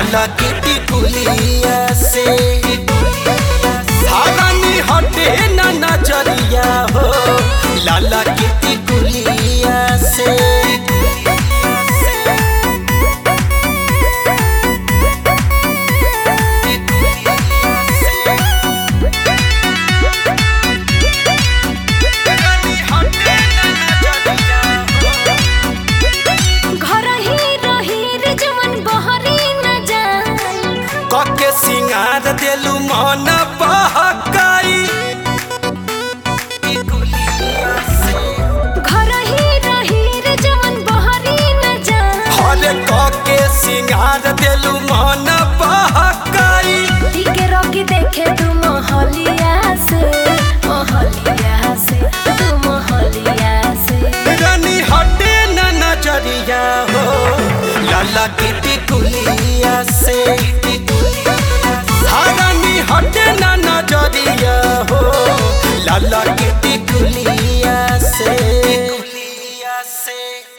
लाला kitty कुलिया से धारानी हटे ना नजरिया हो लाला किटी कुलिया से घर ही रही रे जवन बहरी न जाई कके सिंगार देलू मन बहकाई घर ही रही रे जवन बहरी न जाई हरे कके सिंगार देलू मन बहकाई टिके रोकी देखे तू मोहलिया से मोहलिया से तू मोहलिया से रानी हटे न नजरिया हो लाला किटी कुलिया से हाँ, रानी हटे न नजरिया हो लाला किटी कुलिया से कुलिया से